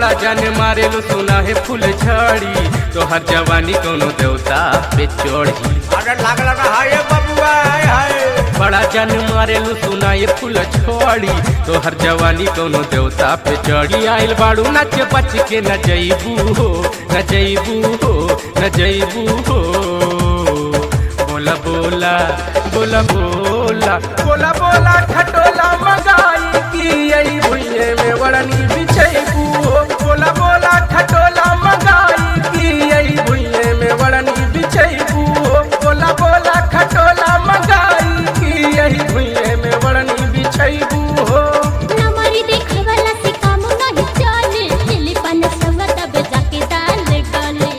बड़ा जान मारेलू सुना है फूल झड़ी तोहर जवानी कोनो देवता पे चढ़ी अरे लागला ना हाय बबुआ हाय हाय बड़ा जान मारेलू सुना ये फूल छोड़ी तोहर जवानी कोनो देवता पे चढ़ी आइल बाड़ू नच बच के न जईबू हो न जईबू हो न जईबू हो बोला बोला बोला बोला बोला बोला खटोला मगाई की आई भुइये में वड़नी बिछईबू हो बोला बोला खटोला मगाई की आई भुइये में वड़नी बिछईबू हो बोला बोला खटोला मगाई की आई भुइये में वड़नी बिछईबू हो नमरी देखवला से काम नहीं चले लिली पन सब तब जाके दाल गले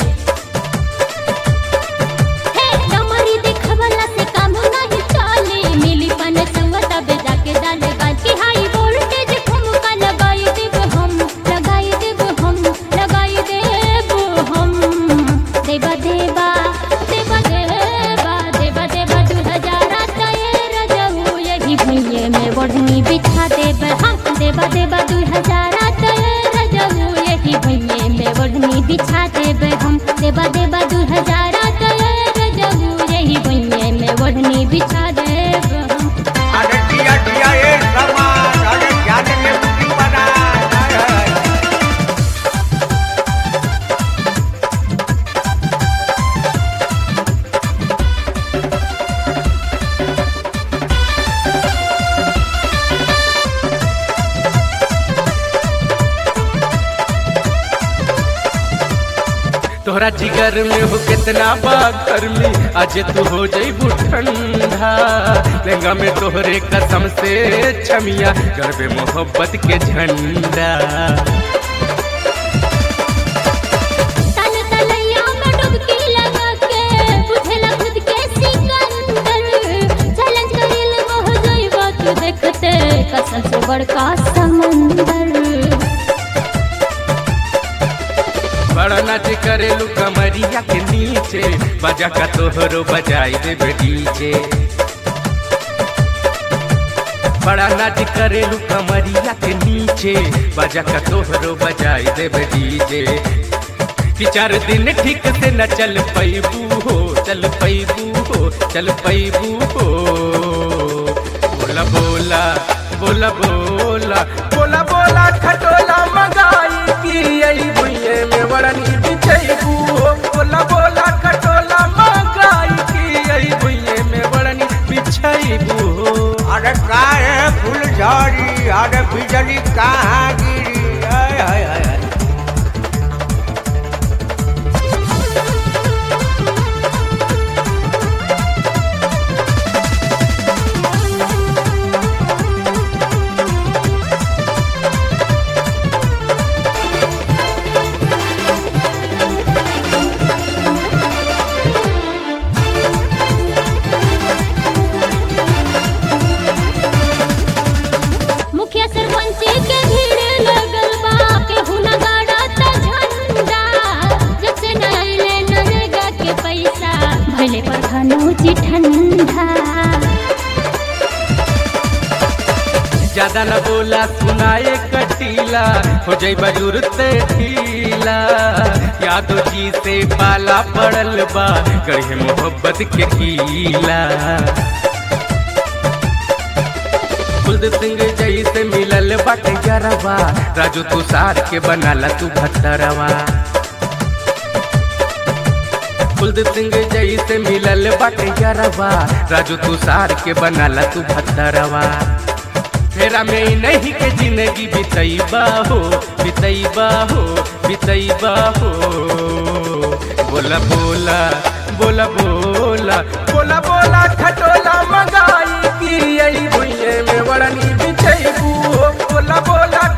हे नमरी देखवला से काम नहीं चले मिली पन सब तब जाके दाल गले की हाई वोल्टेज ठुमका लगाई देब हम लगाई देब हम लगाई देब हम देवा देवा देवा देवा देवा देवा दू हजार तेर जहू यही भैये में बढ़नी बिछा देब हम देवा देवा दू हजार तेर जहू यही भैये में बढ़नी बिछा देब हम देवा देवा दू हजार तेर जहू यही भैये में बढ़नी बिछा देब हम अरे दिया दिया ये सामान अरे ध्यान में बुद्धि बना हाय हाय तोहरा जिगर में हो कितना बात गर्मी आज तू हो जईबू ठंडा लहंगा में तोहरे कसम से छमिया गरबे मोहब्बत के झंडा तन तलैया में डुबकी लगा के बुझला खुद के सिकंदर चैलेंज करिल मोह जइबा तू देखते कसम से बड़का समंदर बड़ा नाच करेलू कमरिया के नीचे बजा का तोहरो बजाई देबे डीजे बड़ा नाच करेलू कमरिया के नीचे बजा का तोहरो बजाई देबे डीजे कि चार दिन ठीक से न चल पैबू हो चल पैबू हो चल पैबू हो बोला बोला बोला बोला बोला बोला खटोला मगाई की आई भुइये में वड़नी बिछैबू हो बोला बोला खटोला मगाई की आई भुइये में वड़नी बिछैबू हो अरे का है फूल झड़ी अरे बिजली कहाँ गिरी हाय हाय हाय हाय मुखिया सरपंच के भीड़ लगल बा केहू न गाड़ता झंडा जब से न अइले नरेगा के पैसा भले पर खनौची ठंडा ज्यादा न बोला सुनाए कटीला हो जाई बजुर ते ढीला यादो जी से पाला पड़ल बा गढ़े मोहब्बत के कीला कुलदीप सिंह जई से मिलल बाटे गरवा राजू तुषार के बनाला तू भत्तरवा कुलदीप सिंह जई से मिलल बाटे गरवा राजू तुषार के बनाला तू भत्तरवा फेरा में ही नहीं के जिंदगी बितैबा हो बितैबा हो बितैबा हो बोला बोला बोला बोला बोला बोला खटोला मगाई की आई भुइये में वड़नी बिछैबू हो बोला बोला